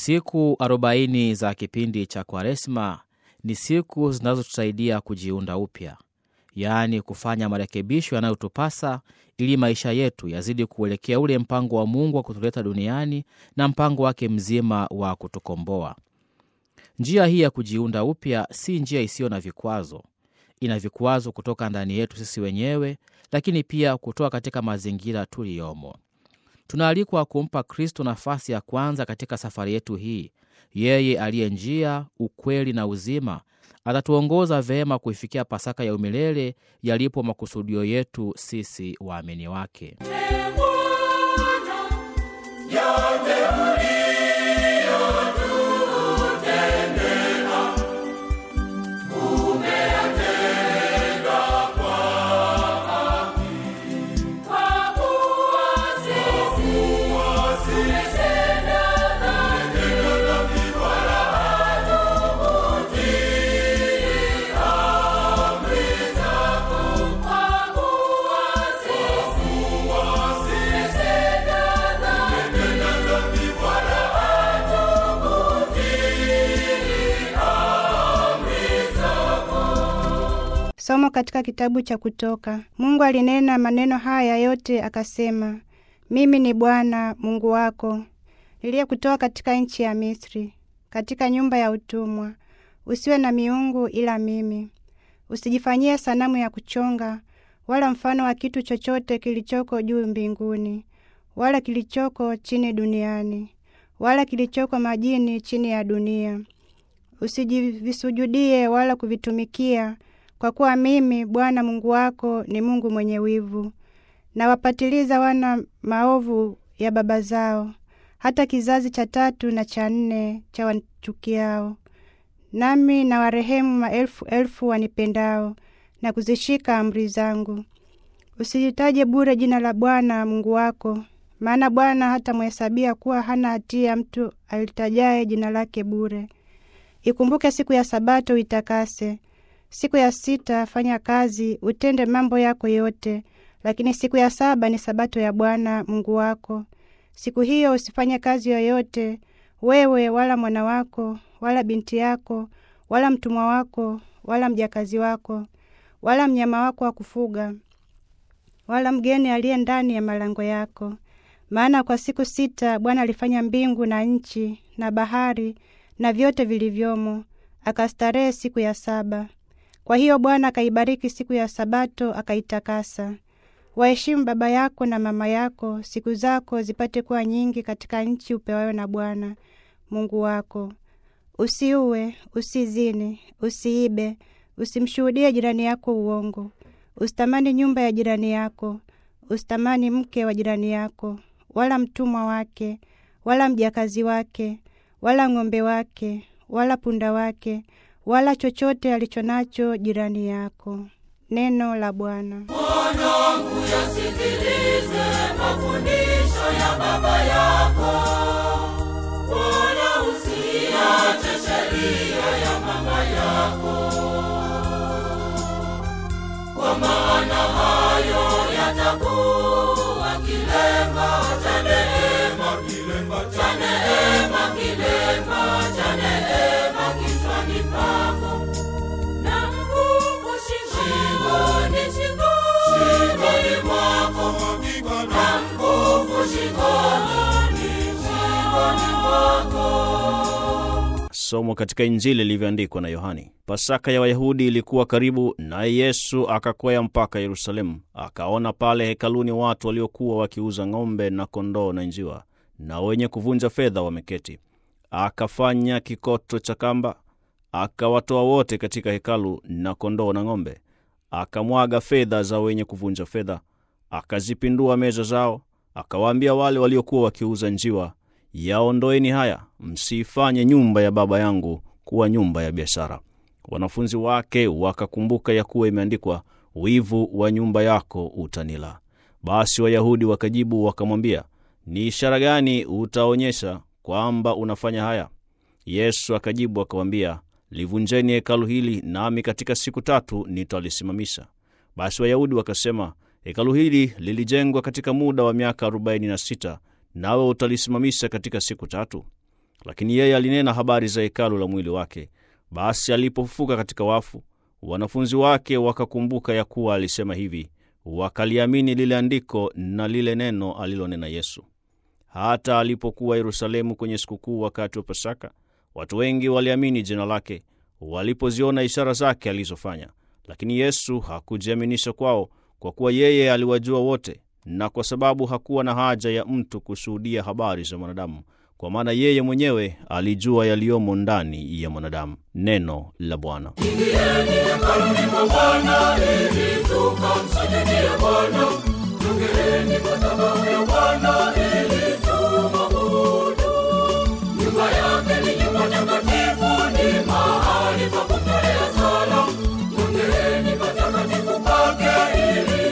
Siku arobaini za kipindi cha Kwaresma ni siku zinazotusaidia kujiunda upya, yaani kufanya marekebisho yanayotupasa ili maisha yetu yazidi kuelekea ule mpango wa Mungu wa kutuleta duniani na mpango wake mzima wa kutukomboa. Njia hii ya kujiunda upya si njia isiyo na vikwazo. Ina vikwazo kutoka ndani yetu sisi wenyewe, lakini pia kutoka katika mazingira tuliyomo. Tunaalikwa kumpa Kristo nafasi ya kwanza katika safari yetu hii. Yeye aliye njia, ukweli na uzima atatuongoza vema kuifikia Pasaka ya umilele yalipo makusudio yetu sisi waamini wake. Somo katika kitabu cha Kutoka. Mungu alinena maneno haya yote akasema, mimi ni Bwana Mungu wako niliyekutoa katika nchi ya Misri, katika nyumba ya utumwa. Usiwe na miungu ila mimi. Usijifanyie sanamu ya kuchonga, wala mfano wa kitu chochote kilichoko juu mbinguni, wala kilichoko chini duniani, wala kilichoko majini chini ya dunia. Usijivisujudie wala kuvitumikia kwa kuwa mimi Bwana Mungu wako ni Mungu mwenye wivu, na wapatiliza wana maovu ya baba zao, hata kizazi cha tatu na cha nne cha wanchukiao. Nami na warehemu maelfu elfu wanipendao na kuzishika amri zangu. Usijitaje bure jina la Bwana Mungu wako, maana Bwana hata mhesabia kuwa hana hatia mtu alitajaye jina lake bure. Ikumbuke siku ya Sabato uitakase Siku ya sita fanya kazi, utende mambo yako yote, lakini siku ya saba ni sabato ya Bwana Mungu wako. Siku hiyo usifanye kazi yoyote, wewe wala mwana wako wala binti yako wala mtumwa wako wala mjakazi wako wala mnyama wako wa kufuga wala mgeni aliye ndani ya malango yako. Maana kwa siku sita Bwana alifanya mbingu na nchi na bahari na vyote vilivyomo, akastarehe siku ya saba. Kwa hiyo Bwana akaibariki siku ya Sabato akaitakasa. Waheshimu baba yako na mama yako, siku zako zipate kuwa nyingi katika nchi upewayo na Bwana Mungu wako. Usiue, usizini, usiibe, usimshuhudie jirani yako uongo, usitamani nyumba ya jirani yako, usitamani mke wa jirani yako, wala mtumwa wake, wala mjakazi wake, wala ng'ombe wake, wala punda wake wala chochote alichonacho jirani yako. Neno la Bwana. Mwanangu, yasikilize mafundisho ya baba yako, wala usiache sheria ya mama yako, kwa maana hayo yatakuwa kilemba cha neema, kilemba cha neema, kilemba cha neema kichwani pako na mkufu shingoni, shingoni mwako na mkufu shingoni, shingoni mwako. Somo katika Injili ilivyoandikwa na Yohani. Pasaka ya Wayahudi ilikuwa karibu, naye Yesu akakwea mpaka Yerusalemu. Akaona pale hekaluni watu waliokuwa wakiuza ng'ombe na kondoo na njiwa, na wenye kuvunja fedha wameketi. Akafanya kikoto cha kamba, akawatoa wote katika hekalu, na kondoo na ng'ombe. Akamwaga fedha za wenye kuvunja fedha, akazipindua meza zao. Akawaambia wale waliokuwa wakiuza njiwa, yaondoeni haya, msiifanye nyumba ya Baba yangu kuwa nyumba ya biashara. Wanafunzi wake wakakumbuka ya kuwa imeandikwa, wivu wa nyumba yako utanila. Basi Wayahudi wakajibu wakamwambia, ni ishara gani utaonyesha kwamba unafanya haya? Yesu akajibu akawaambia, livunjeni hekalu hili, nami katika siku tatu nitalisimamisha. Basi Wayahudi wakasema, hekalu hili lilijengwa katika muda wa miaka arobaini na sita nawe utalisimamisha katika siku tatu? lakini yeye alinena habari za hekalu la mwili wake. Basi alipofufuka katika wafu, wanafunzi wake wakakumbuka ya kuwa alisema hivi, wakaliamini lile andiko na lile neno alilonena Yesu. Hata alipokuwa Yerusalemu kwenye sikukuu wakati wa Pasaka, watu wengi waliamini jina lake walipoziona ishara zake alizofanya. Lakini Yesu hakujiaminisha kwao, kwa kuwa yeye aliwajua wote, na kwa sababu hakuwa na haja ya mtu kushuhudia habari za mwanadamu, kwa maana yeye mwenyewe alijua yaliyomo ndani ya mwanadamu. Neno la Bwana. Ingieni hekaluni mwa Bwana ili tukamsujudie Bwana. Jongeeni madhabahu ya Bwana ili tumwabudu. Nyumba yake ni nyumba takatifu, ni mahali pa kutolea sala. Jongeeni patakatifu pake ili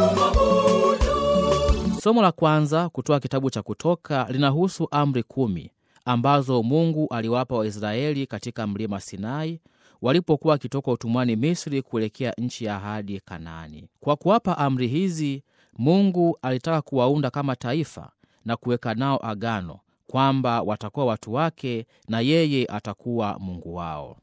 tumwabudu. Somo la kwanza kutoka kitabu cha Kutoka linahusu amri kumi ambazo Mungu aliwapa Waisraeli katika mlima Sinai walipokuwa wakitoka utumwani Misri kuelekea nchi ya ahadi Kanaani. Kwa kuwapa amri hizi, Mungu alitaka kuwaunda kama taifa na kuweka nao agano kwamba watakuwa watu wake na yeye atakuwa Mungu wao.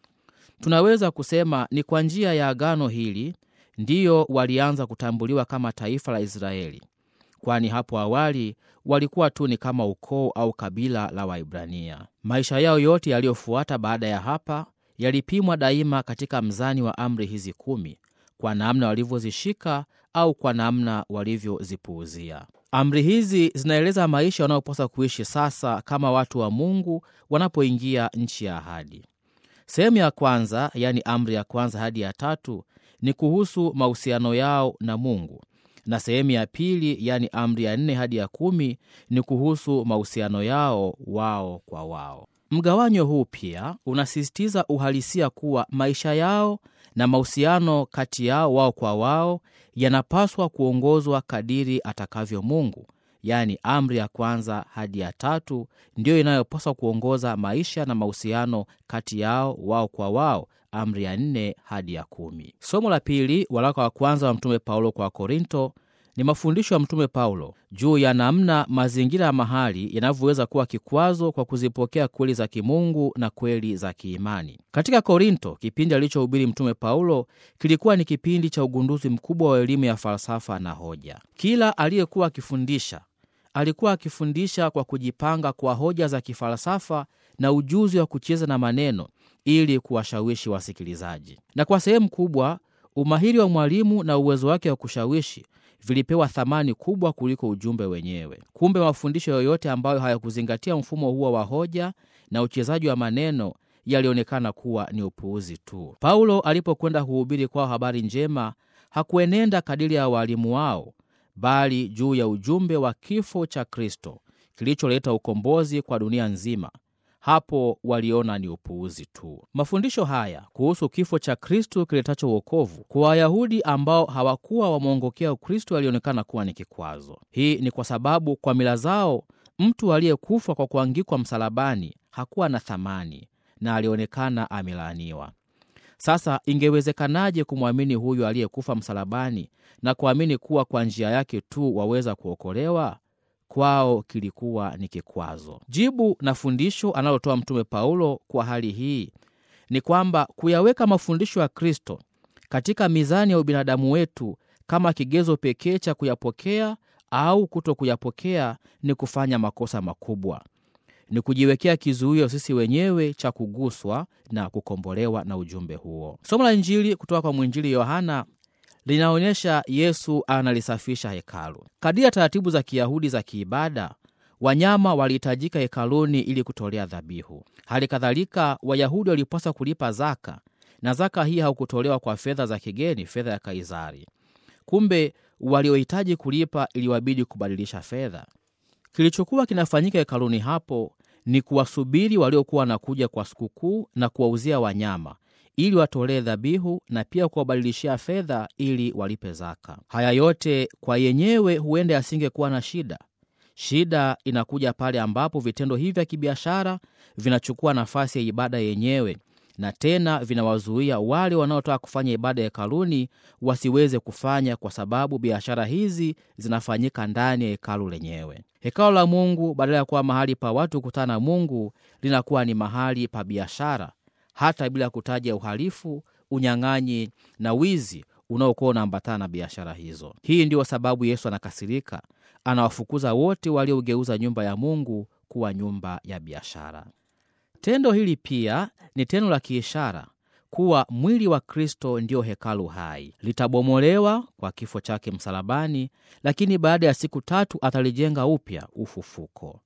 Tunaweza kusema ni kwa njia ya agano hili ndiyo walianza kutambuliwa kama taifa la Israeli, kwani hapo awali walikuwa tu ni kama ukoo au kabila la Waibrania. Maisha yao yote yaliyofuata baada ya hapa yalipimwa daima katika mzani wa amri hizi kumi, kwa namna walivyozishika au kwa namna walivyozipuuzia. Amri hizi zinaeleza maisha wanayopaswa kuishi sasa kama watu wa Mungu wanapoingia nchi ya ahadi. Sehemu ya kwanza, yaani amri ya kwanza hadi ya tatu, ni kuhusu mahusiano yao na Mungu, na sehemu ya pili, yaani amri ya nne hadi ya kumi, ni kuhusu mahusiano yao wao kwa wao. Mgawanyo huu pia unasisitiza uhalisia kuwa maisha yao na mahusiano kati yao wao kwa wao yanapaswa kuongozwa kadiri atakavyo Mungu, yaani amri ya kwanza hadi ya tatu ndiyo inayopaswa kuongoza maisha na mahusiano kati yao wao kwa wao, amri ya nne hadi ya kumi. Somo la pili, waraka wa kwanza wa Mtume Paulo kwa Korinto, ni mafundisho ya Mtume Paulo juu ya namna mazingira ya mahali yanavyoweza kuwa kikwazo kwa kuzipokea kweli za kimungu na kweli za kiimani. Katika Korinto, kipindi alichohubiri Mtume Paulo kilikuwa ni kipindi cha ugunduzi mkubwa wa elimu ya falsafa na hoja. Kila aliyekuwa akifundisha alikuwa akifundisha kwa kujipanga kwa hoja za kifalsafa na ujuzi wa kucheza na maneno ili kuwashawishi wasikilizaji, na kwa sehemu kubwa umahiri wa mwalimu na uwezo wake wa kushawishi vilipewa thamani kubwa kuliko ujumbe wenyewe. Kumbe mafundisho yoyote ambayo hayakuzingatia mfumo huo wa hoja na uchezaji wa maneno yalionekana kuwa ni upuuzi tu. Paulo alipokwenda kuhubiri kwao habari njema, hakuenenda kadiri ya waalimu wao, bali juu ya ujumbe wa kifo cha Kristo kilicholeta ukombozi kwa dunia nzima. Hapo waliona ni upuuzi tu. Mafundisho haya kuhusu kifo cha Kristo kiletacho uokovu kwa Wayahudi ambao hawakuwa wamwongokea Ukristo yalionekana kuwa ni kikwazo. Hii ni kwa sababu kwa mila zao mtu aliyekufa kwa kuangikwa msalabani hakuwa na thamani na alionekana amelaaniwa. Sasa ingewezekanaje kumwamini huyu aliyekufa msalabani na kuamini kuwa kwa njia yake tu waweza kuokolewa? Kwao kilikuwa ni kikwazo. Jibu na fundisho analotoa Mtume Paulo kwa hali hii ni kwamba kuyaweka mafundisho ya Kristo katika mizani ya ubinadamu wetu kama kigezo pekee cha kuyapokea au kuto kuyapokea ni kufanya makosa makubwa, ni kujiwekea kizuio sisi wenyewe cha kuguswa na kukombolewa na ujumbe huo. Somo la Injili kutoka kwa mwinjili Yohana linaonyesha Yesu analisafisha hekalu. Kadiri ya taratibu za Kiyahudi za kiibada, wanyama walihitajika hekaluni ili kutolea dhabihu. Hali kadhalika, Wayahudi walipaswa kulipa zaka, na zaka hii haukutolewa kwa fedha za kigeni, fedha ya Kaisari. Kumbe waliohitaji kulipa iliwabidi kubadilisha fedha. Kilichokuwa kinafanyika hekaluni hapo ni kuwasubiri waliokuwa wanakuja kwa sikukuu na kuwauzia wanyama ili watolee dhabihu na pia kuwabadilishia fedha ili walipe zaka. Haya yote kwa yenyewe huenda yasingekuwa na shida. Shida inakuja pale ambapo vitendo hivi vya kibiashara vinachukua nafasi ya ibada yenyewe na tena vinawazuia wale wanaotaka kufanya ibada ya hekaluni wasiweze kufanya, kwa sababu biashara hizi zinafanyika ndani ya hekalu lenyewe. Hekalu la Mungu badala ya kuwa mahali pa watu kukutana na Mungu linakuwa ni mahali pa biashara, hata bila kutaja uhalifu, unyang'anyi na wizi unaokuwa unaambatana na biashara hizo. Hii ndiyo sababu Yesu anakasirika, anawafukuza wote waliogeuza nyumba ya Mungu kuwa nyumba ya biashara. Tendo hili pia ni tendo la kiishara kuwa mwili wa Kristo ndiyo hekalu hai, litabomolewa kwa kifo chake msalabani, lakini baada ya siku tatu atalijenga upya ufufuko.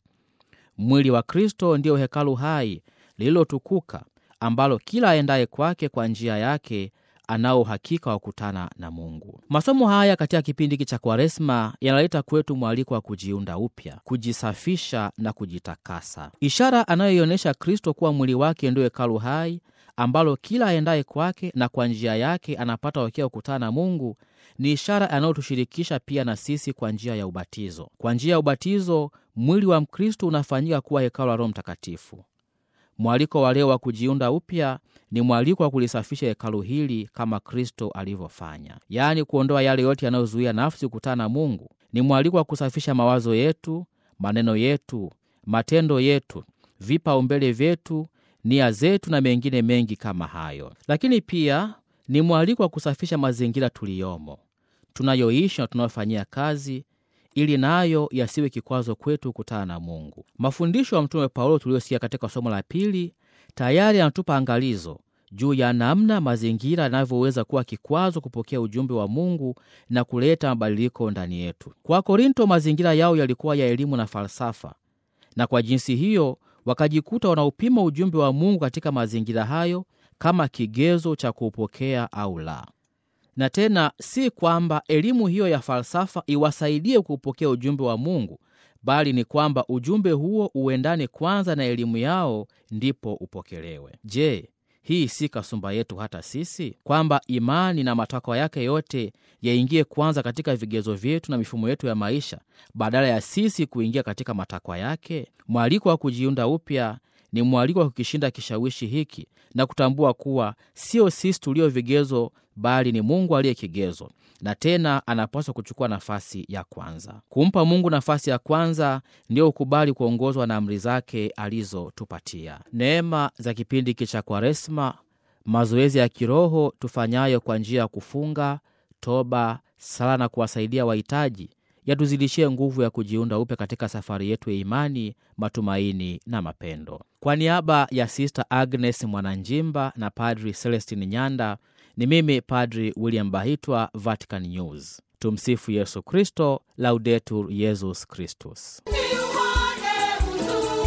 Mwili wa Kristo ndiyo hekalu hai lililotukuka, ambalo kila aendaye kwake kwa njia yake anao uhakika wa kukutana na Mungu. Masomo haya katika kipindi hiki cha Kwaresma yanaleta kwetu mwaliko wa kujiunda upya, kujisafisha na kujitakasa. Ishara anayoionyesha Kristo kuwa mwili wake ndio hekalu hai ambalo kila aendaye kwake na kwa njia yake anapata uhakika wa kukutana na Mungu ni ishara anayotushirikisha pia na sisi kwa njia ya ubatizo. Kwa njia ya ubatizo, mwili wa Mkristo unafanyika kuwa hekalu la Roho Mtakatifu. Mwaliko wa leo wa kujiunda upya ni mwaliko wa kulisafisha hekalu hili kama Kristo alivyofanya, yaani kuondoa yale yote yanayozuia nafsi kukutana na Mungu. Ni mwaliko wa kusafisha mawazo yetu, maneno yetu, matendo yetu, vipaumbele vyetu, nia zetu na mengine mengi kama hayo. Lakini pia ni mwaliko wa kusafisha mazingira tuliyomo, tunayoishi na tunayofanyia kazi ili nayo yasiwe kikwazo kwetu kukutana na Mungu. Mafundisho ya Mtume Paulo tuliyosikia katika somo la pili tayari yanatupa angalizo juu ya namna mazingira yanavyoweza kuwa kikwazo kupokea ujumbe wa Mungu na kuleta mabadiliko ndani yetu. Kwa Korinto, mazingira yao yalikuwa ya elimu na falsafa, na kwa jinsi hiyo wakajikuta wanaupima ujumbe wa Mungu katika mazingira hayo kama kigezo cha kuupokea au la na tena si kwamba elimu hiyo ya falsafa iwasaidie kuupokea ujumbe wa Mungu, bali ni kwamba ujumbe huo uendane kwanza na elimu yao, ndipo upokelewe. Je, hii si kasumba yetu hata sisi, kwamba imani na matakwa yake yote yaingie kwanza katika vigezo vyetu na mifumo yetu ya maisha, badala ya sisi kuingia katika matakwa yake? Mwaliko wa kujiunda upya ni mwaliko wa kukishinda kishawishi hiki na kutambua kuwa sio sisi tulio vigezo bali ni Mungu aliye kigezo, na tena anapaswa kuchukua nafasi ya kwanza. Kumpa Mungu nafasi ya kwanza ndio ukubali kuongozwa na amri zake alizotupatia. Neema za kipindi hiki cha Kwaresma, mazoezi ya kiroho tufanyayo kwa njia ya kufunga, toba, sala na kuwasaidia wahitaji yatuzidishie nguvu ya kujiunda upya katika safari yetu ya imani, matumaini na mapendo. Kwa niaba ya Sister Agnes Mwananjimba na Padri Celestin Nyanda, ni mimi Padri William Bahitwa, Vatican News. Tumsifu Yesu Kristo, Laudetur Yesus Kristus. Niuone uzuri